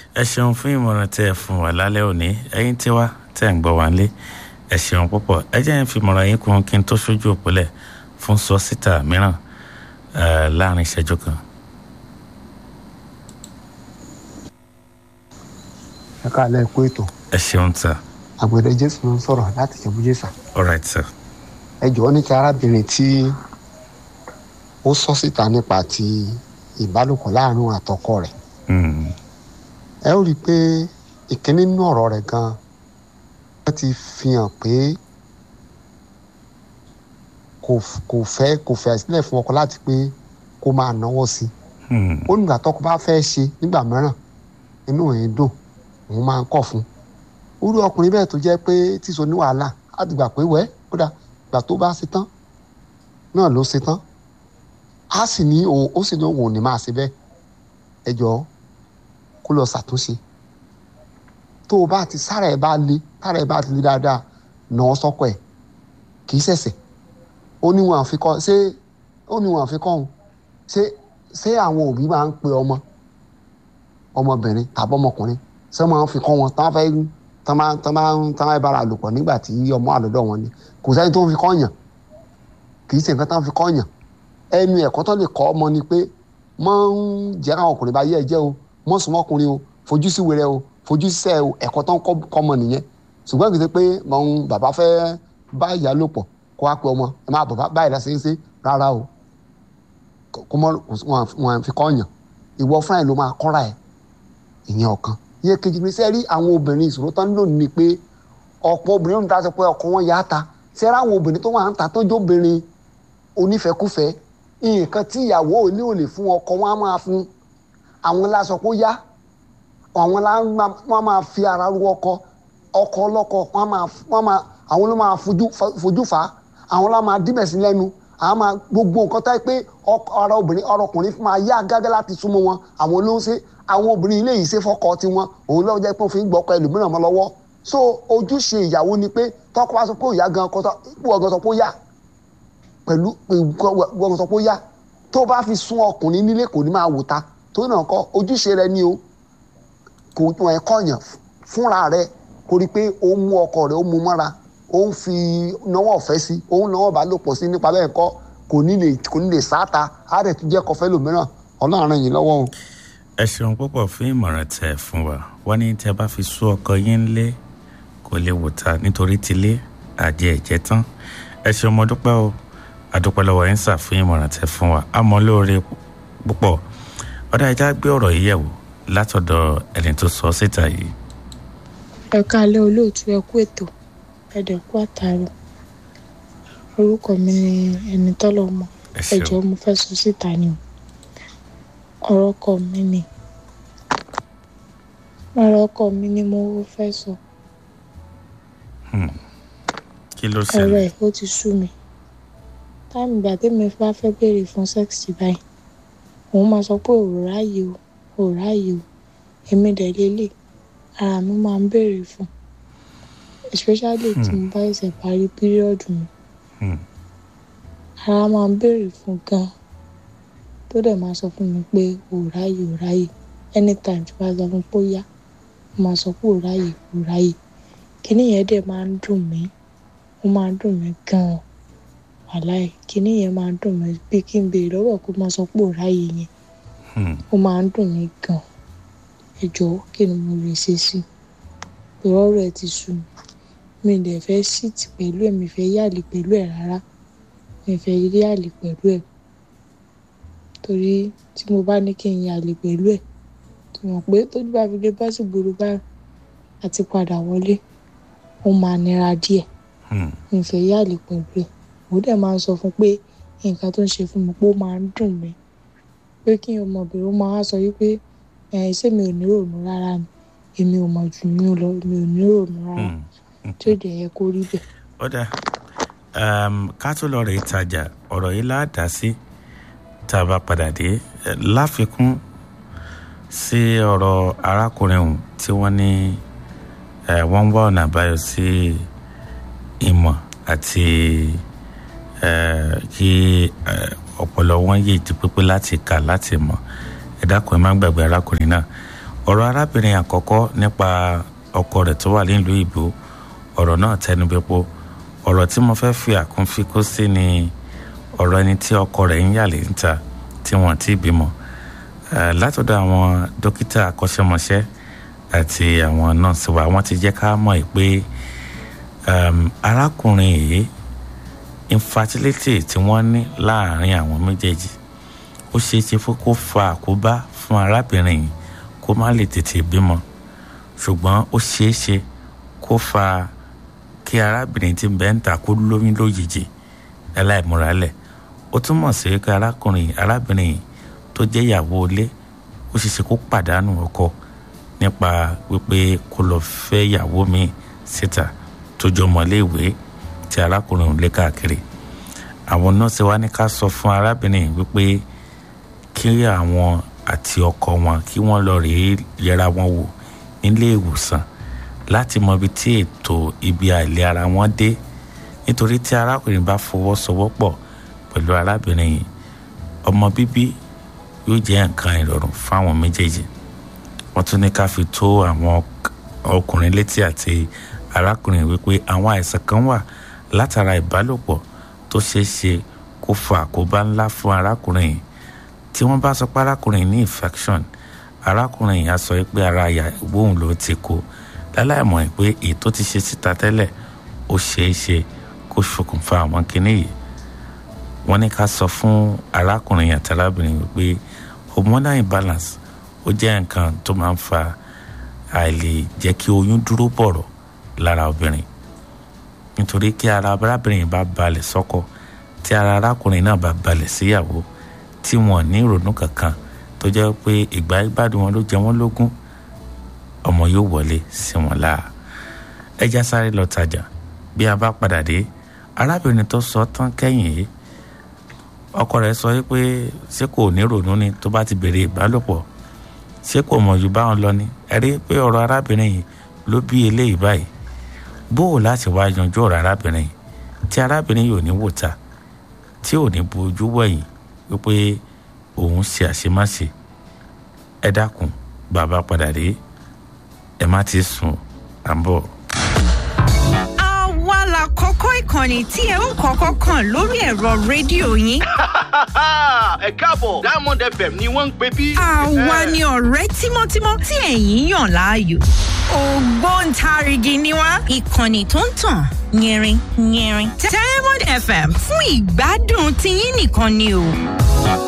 ẹ ṣeun fún ìmọ̀ràn tẹ́ ẹ fún wa lálẹ́ òní ẹ̀yin tí wá tẹ́ ẹ̀ ń gbọ́ wá ń lé ẹ ṣeun púpọ̀ ẹ jẹ́ ń fi ìmọ̀ràn yín kún kí n tó ṣojú òpólẹ̀ fún sọ́sítà mìíràn láàrin ìṣẹ́jú kan. ẹ káàlẹ́ ẹ̀kú ètò ẹ ṣeun sir. àgbẹ̀dẹ jésù ló ń sọ̀rọ̀ láti jẹ̀bú jésà all right sir. ẹ jọ̀ọ́ ní ti arábìnrin tí ó sọ síta nípa ti ìbálòpọ̀ láàrin àtọkọ rẹ̀ Mm. ẹ ó rí i pé ìkíní nínú ọ̀rọ̀ rẹ̀ gan-an wọ́n ti fi hàn pé kò f- kò fẹ́ kò fẹ́ sílẹ̀ fún ọkọ láti pé kó máa náwó sí i Mm. ó nígbà tọkọ bá fẹ́ ṣe nígbà mìíràn inú ẹ̀ ń dùn òun máa ń kọ̀ fún un irú ọkùnrin bẹ́ẹ̀ tó jẹ́ pé tíṣo ní wàhálà á ti gbà pé wẹ́ kódà ìgbà tó bá ṣe tán náà ló ṣe tán á sì ní òun ó sì ní òun ò ní máa ṣe bẹ́ẹ̀ ẹ jọ̀ọ́ kó lọ ṣàtúnṣe tó o bá ti sára ẹ bá le sára ẹ bá ti le dáadáa nà ọ sọkọ ẹ kì í ṣẹ̀ṣẹ̀ ó ní wọn àfikọ́ ṣé ó ní wọn àfikọ́ òun ṣé ṣé àwọn òbí máa ń pe ọmọ ọmọbìnrin tàbí ọmọkùnrin ṣé máa ń fi kọ́ wọn tán fẹ́ tán máa tán máa ń tán máa bára lò pọ̀ nígbà tí ọmọ àlọ́dọ̀ wọn ni kò sẹ́ni tó ń fi kọ́ yàn kì í ṣe nǹkan tán fi kọ́ yàn ẹnu ẹ̀kọ́ tó lè kọ́ ọmọ ni pé mọ́ ń jẹ́ káwọn ọkùnrin bá yẹ ẹ jẹ́ o mọ́ sùn mọ́kùnrin o fojú sí wẹrẹ o fojú sísẹ́ o ẹ̀kọ́ tó ń kọ́ kọ́ ọmọ nìyẹn ṣùgbọ́n kì í ṣe pé mọ̀ ń bàbá fẹ́ bá ìyá lò pọ̀ kó wá pe ọmọ ẹ máa bàbá báyìí lásìkò ṣe rárá o kó mọ wọn wọn fi kọ́ yàn ìwọ fúnra ẹ ló máa kọ́ra ẹ ìyẹn ọ̀kan iye kejì ní sẹ́rí àwọn obìnrin ìṣòro tán lónìí ni pé ọ̀pọ̀ obìnrin ló ń ta sọ pé ọkọ wọn yá ta sẹ́rí àwọn obìnrin tó wà ń ta tó jó obìnrin onífẹ́kúfẹ́ nǹkan tí ìyàwó ilé ò lè fún ọkọ wọn á máa fún àwọn lásọ pé ó yá àwọn lá wọn máa fi ara ru ọkọ ọkọ ọlọ́kọ wọn máa wọn máa àwọn ló máa fojú fojú fà á àwọn lá máa díbẹ̀ sí lẹ́nu àwọn máa gbogbo nǹkan tá pé ọkọ- ara obìnrin ọ̀rọ̀ ọkùnrin máa yá gágá láti súnmọ́ wọn àwọn ló ń ṣe àwọn obìnrin ilé yìí ṣe fọ́kọ tiwọn òun lọ́wọ́ jẹ́ pé wọ́n fi ń gbọ́kọ ẹlòmíràn mọ́ lọ́wọ́ so ojúṣe ìyàwó ni pé tọ́kọ bá sọ pé òyà gan kọ́tọ́ ipò ọ̀gán sọ pé ó yá pẹ̀lú gbọ́n sọ pé ó yá tó bá fi sún ọkùnrin nílé kò ní máa wò ta tó náà kọ́ ojúṣe rẹ ni o kò wọn ẹ̀ kọ̀yàn fúnra rẹ kó rí i pé ó mú ọkọ rẹ ó mú mọ́ra ó ń fi náwó ọ̀fẹ́ sí ó ń náwó bá lò pọ̀ sí nípa bẹ́ẹ̀ kọ́ kò ní lè kò ní lè sáta á rẹ̀ tún jẹ́ kọfẹ́ lòmíràn ọlọ́run yìí lọ́wọ́ o. ẹ ṣeun púpọ̀ fún ìmọ̀ràn tẹ́ ẹ fún wa wọ́n ní tẹ́ bá fi sú ọkọ yín lé kò lè wò ta nítorí tilé àjẹ ẹ̀jẹ̀ tán ẹ ṣeun mo dúpẹ́ o àdúpẹ́ lọ́wọ́ yín sà fún ìmọ̀ràn tẹ́ fún wa àmọ́ lóore púpọ̀ ọ̀dà ẹja gbé ọ̀rọ̀ yìí yẹ̀wò látọ̀dọ̀ ẹni tó sọ síta yìí. ẹ káalẹ́ olóòtú ẹ kú ètò ẹdẹ kú àtàrò orúkọ mi ni ẹni tọ́lọ́mọ ẹ ẹ ṣeun jọ̀ọ́ mo fẹ́ sọ síta ni o ọ̀rọ̀ ọkọ mi ni ọ̀rọ̀ ọkọ mi ni mo fẹ́ sọ kí ló ọ̀rọ̀ ṣẹlẹ̀ ẹ̀ ó ti sú mi táìmù ìgbà tẹ́mi bá fẹ́ béèrè fún sẹ́ẹ̀sì báyìí òun máa sọ pé òun ráàyè o òun ráàyè o èmi dẹ̀ lélẹ̀ ara mi máa ń béèrè fún especially tí mo bá ṣẹ̀ṣẹ̀ parí píríọ̀dù mi Hmm. ara máa ń béèrè fún gan tó dẹ̀ máa sọ fún mi pé òun ráàyè òun ráàyè anytime tí wọ́n bá sọ fún mi pé ó yá ó máa sọ pé òun ráàyè òun ráàyè kíní yẹn dẹ̀ máa ń dùn mí ó máa ń dùn mí gan-an wàláì kíní yẹn máa ń dùn mí bí kí n béèrè lọ́wọ́ kó máa sọ pé òun ráàyè yẹn Hmm. ó máa ń dùn mí gan ẹ jọ̀ọ́ kí ni mo lè ṣe sí i ìrọ̀rọ̀ ẹ ti sú mi mi ì dẹ̀ fẹ́ síìtì pẹ̀lú ẹ̀ mi fẹ́ yàlè pẹ̀lú ẹ̀ rárá mi fẹ́ rí àlè pẹ̀lú ẹ̀ torí tí mo bá ní kí n yàlè pẹ̀lú ẹ̀ tó mọ̀ pé tójú bá fi lè bọ́ sí gbòòrò bá àti padà wọlé ó máa nira díẹ̀ Hmm. mi fẹ́ yàlè pẹ̀lú ẹ̀ mo dẹ̀ máa ń sọ fún pé nǹkan tó ń ṣe fún mi pé ó máa ń dùn mí pé kí ọmọbìnrin ó máa wá sọ wípé ẹ̀ ṣé mi ò ní ròònù rárá ni èmi ò mọ̀ jù mí lọ mi ò ní ròònù rárá Hmm. tí ó dẹ̀ yẹ kó rí bẹ́ẹ̀. ọ̀dà um, ká tó lọ rè ìtajà ọ̀rọ̀ yìí láàdá sí tá a bá padà dé Eh, láfikún sí ọ̀rọ̀ arákùnrin ọ̀hún tí wọ́n ní eh, wọ́n ń wá ọ̀nà àbáyọ sí ìmọ̀ àti eh, kí eh, ọpọlọ wọn yé jí pípé láti kà láti mọ̀ ẹ dákun ẹ má gbàgbé arákùnrin náà ọ̀rọ̀ arábìnrin àkọ́kọ́ nípa ọkọ rẹ̀ tó wà nílùú ìbò ọ̀rọ̀ náà tẹnubẹ́pọ̀ ọ̀rọ̀ tí mo fẹ́ fi àkúnfikó sí ni ọ̀rọ̀ ẹni tí ọkọ rẹ̀ ń yàlé níta tí wọ́n ti bímọ látọ̀dọ̀ àwọn dókítà akọ́ṣẹ́mọṣẹ́ àti àwọn nọ́ọ̀sì wa wọ́n ti jẹ́ ká mọ̀ pé arákùnrin yìí infertility tí wọ́n ní láàárín àwọn méjèèjì ó ṣeé ṣe fún kó fa àkóbá fún arábìnrin yìí kó má lè tètè bímọ ṣùgbọ́n ó ṣeé ṣe kó fa kí arábìnrin tí ń bẹ ń ta kó lóyún lójijì ẹláìmúralẹ̀ ó túmọ̀ sí pé arákùnrin arábìnrin yìí tó jẹ́ ìyàwó ilé ó ṣeé ṣe kó pàdánù ọkọ nípa wípé kó lọ fẹ́ ìyàwó mi síta tó jọ mọ́léèwé tí arákùnrin ò lé káàkiri àwọn nọ́ọ̀sì wa ní ká sọ fún arábìnrin wípé kí àwọn àti ọkọ wọn kí wọ́n lọ rèé yẹra wọn wò nílé ìwòsàn láti mọ ibi tí ètò ibi àìlera wọn dé nítorí tí arákùnrin bá fọwọ́sowọ́pọ̀ pẹ̀lú arábìnrin yìí ọmọ bíbí yóò jẹ́ nǹkan ìrọ̀rùn fáwọn méjèèjì wọ́n tún ní ká fi tó àwọn ọkùnrin létí àti arákùnrin wípé àwọn àìsàn kan wà látara ìbálòpọ̀ tó ṣeé ṣe kó fa àkóbá ńlá fún arákùnrin yìí tí wọ́n bá sọ pé arákùnrin ní infection arákùnrin yìí á sọ pé ara ìyàwó òun ló ti kó láláìmọ̀ pé èyí tó ti ṣe síta tẹ́lẹ̀ ó ṣeé ṣe kó ṣokùnfà àwọn kinní yìí wọ́n ní ká sọ fún arákùnrin yìí àti arábìnrin wípé hormonal imbalance ó jẹ́ nǹkan tó máa ń fa àìlè jẹ́ kí oyún dúró bọ̀rọ̀ lára obìnrin nítorí kí ara arábìnrin bá balẹ̀ sọ́kọ tí ara arákùnrin náà bá balẹ̀ síyàwó tí wọn ní ìrònú kankan tó jẹ́ pé ìgbà ìgbádùn wọn ló jẹ wọ́n lógún ọmọ yóò wọlé sí wọn láà ẹja sáré lọ tajà bí a bá padà dé arábìnrin tó sọ tán kẹ́yìn yìí ọkọ rẹ̀ sọ pé ṣé kò ní ìrònú ni tó bá ti bèrè ìbálòpọ̀ ṣé kò mọ̀ ju báwọn lọ ni ẹ rí pé ọ̀rọ̀ arábìnrin yìí ló bí eléyìí báyìí bó o láti wá yanjú ọ̀rọ̀ arábìnrin yìí tí arábìnrin yìí ò ní wò ta tí ò ní bojú wẹ̀yìn wípé òun ṣe àṣemáṣe ẹ dákun bàbá padà dé ẹ má ti sùn à ń bọ̀. àwa la kọ́kọ́ ìkànnì tí ẹ ó kọ́kọ́ kàn lórí ẹ̀rọ rédíò yín. ẹ káàbọ̀ diamond fm ni wọ́n ń pè bí. àwa ni ọ̀rẹ́ tímọ́tímọ́ tí ẹ̀yin yàn láàyò. ògbóǹtarìgì ni wá ìkànnì tó ń tàn yẹrin yẹrin. diamond fm fún ìgbádùn tiyín nìkan ni o.